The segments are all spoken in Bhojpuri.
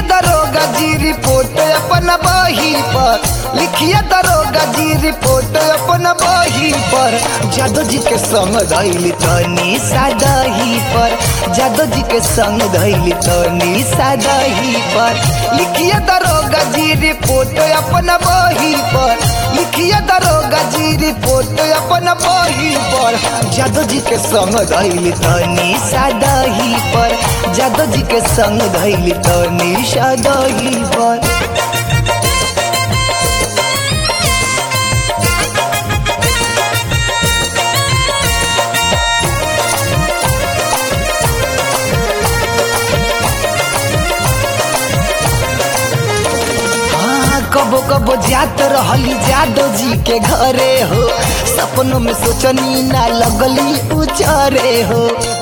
दरोगा जी रिपोर्ट अपन बही पर लिखिए दरोगा जी रिपोर्ट अपन बही पर जादव जी के संग धैली तनी सादही पर जादव जी के संग धैली तनी सादही पर लिखिए दरोगा जी रिपोर्ट अपन बही पर लिखिए दरोगा जी रिपोर्ट अपन बही पर जादव जी के संग धैली तनी सादही पर जादव जी के संग धैली तनी सादही पर हाँ, कबो कबो जात रहली जादव जी के घरे हो सपनों में सोचनी ना लगली उचारे हो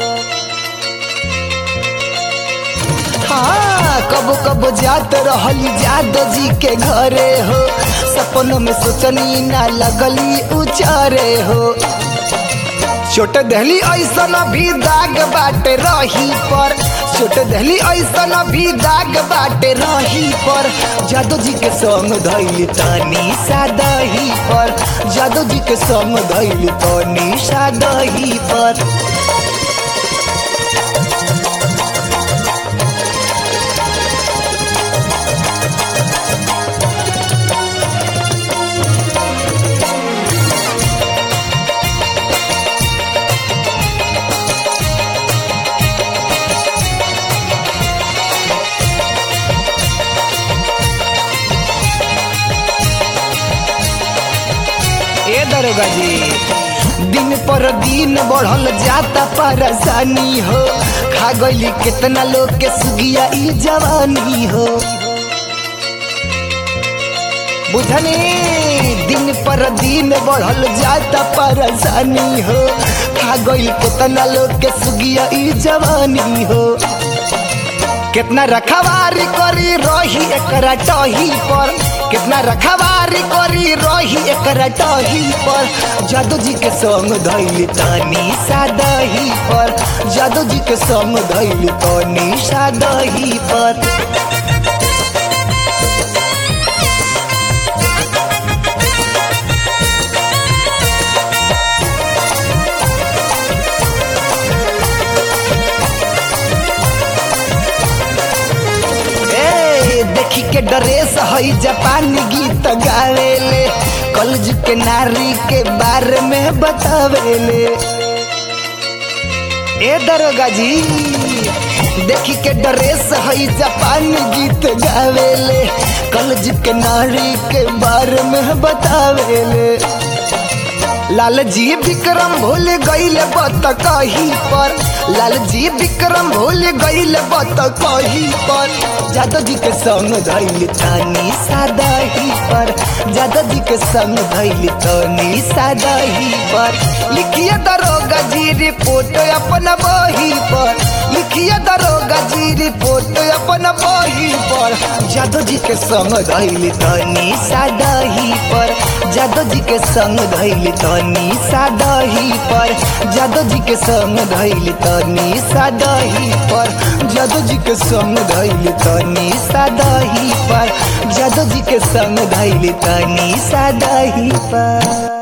हाँ कबो कबो जात रहली जादव जी के घरे हो सपनों में सोचनी ना लगली उचारे हो छोट दहली ऐसन भी दाग बाटे रही पर छोट दहली ऐसन भी दाग बाटे रही पर जादू जी के संग धैली तानी सादही पर जादू जी के संग धैली तानी सादही पर ए दरोगा जी दिन पर दिन बढ़ल जाता परेशानी हो खा गईली कितना लोग के सुगिया ई जवानी हो बुझनी दिन पर दिन बढ़ल जाता परेशानी हो खा गईल कितना लोग के सुगिया ई जवानी हो कितना रखवारी करी रही एकरा टही पर कितना रखवारी करी रही एकरा टही पर जादू जी के संग धैली तानी सादही पर जादू जी के संग धैली तानी सादही पर ए, देखी के ड्रेस हई जापानी गीत गावेले कलज के नारी के बारे में बतावेले ए दरोगा जी देखी के ड्रेस हई जापानी गीत गावेले कलज के नारी के बारे में बतावेले लाल जी विक्रम भूल गईल बत कही पर लाल जी विक्रम भूल गईल बत कही पर जादव जी के संग धैली तानी सादही पर जादव जी के संग धैली तानी सादही पर लिखिए दरोगा जी रिपोर्ट अपन बही पर लिखिए दरोगा जी रिपोर्ट अपन बही पर जादव जी के संग धैली तानी सादही पर जादव जी के संग धैली तनी सादही पर जादव जी के संग धैली तनी सादही पर जादव जी के संग धैली तनी सादही पर जादव जी के संग धैली तनी सादही पर